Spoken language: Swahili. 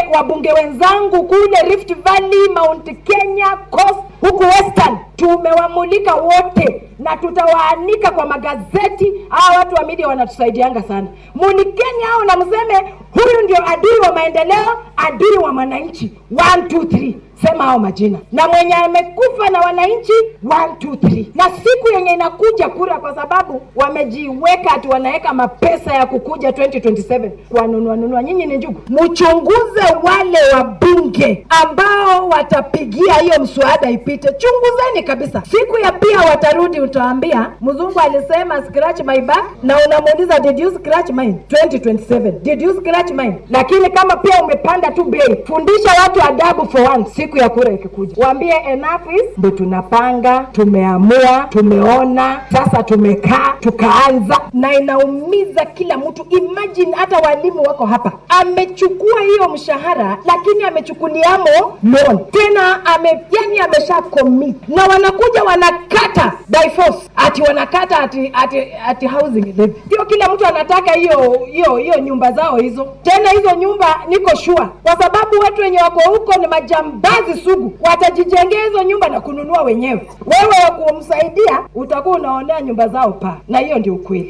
wabunge wenzangu kule Rift Valley, Mount Kenya, Coast huku Western tumewamulika wote na tutawaanika kwa magazeti. Hawa watu wa media wanatusaidianga sana. Mulikeni hao na mseme huyu ndio adui wa maendeleo, adui wa mwananchi. 1 2 3 sema hao majina na mwenye amekufa na wananchi 1 2 3 na siku yenye inakuja kura, kwa sababu wamejiweka ati wanaweka mapesa ya kukuja 2027 kuwanunua nunua. Nyinyi ni njugu, mchunguze wale wabunge ambao watapigia hiyo mswada ipite, chunguzeni kabisa. Siku ya pia watarudi, utaambia mzungu alisema scratch my back, na unamuuliza did you scratch mine 2027 did you scratch mine. Lakini kama pia umepanda tu bei, fundisha watu adabu for once. Siku ya kura ikikuja, waambie enough is, ndio tunapanga, tumeamua, tumeona, sasa tumekaa tukaanza, na inaumiza kila mtu. Imagine hata walimu wako hapa, amechukua hiyo mshahara, lakini amechukuliamo loan tena, ame yani amesha commit, na wanakuja wanakata by force, ati wanakata ati ati, ati housing levy. Sio kila mtu anataka hiyo hiyo hiyo nyumba zao hizo, tena hizo nyumba niko sure, kwa sababu watu wenye wako huko ni majambazi sugu, watajijengea hizo nyumba na kununua wenyewe. Wewe wa kumsaidia utakuwa unaonea nyumba zao paa, na hiyo ndio ukweli.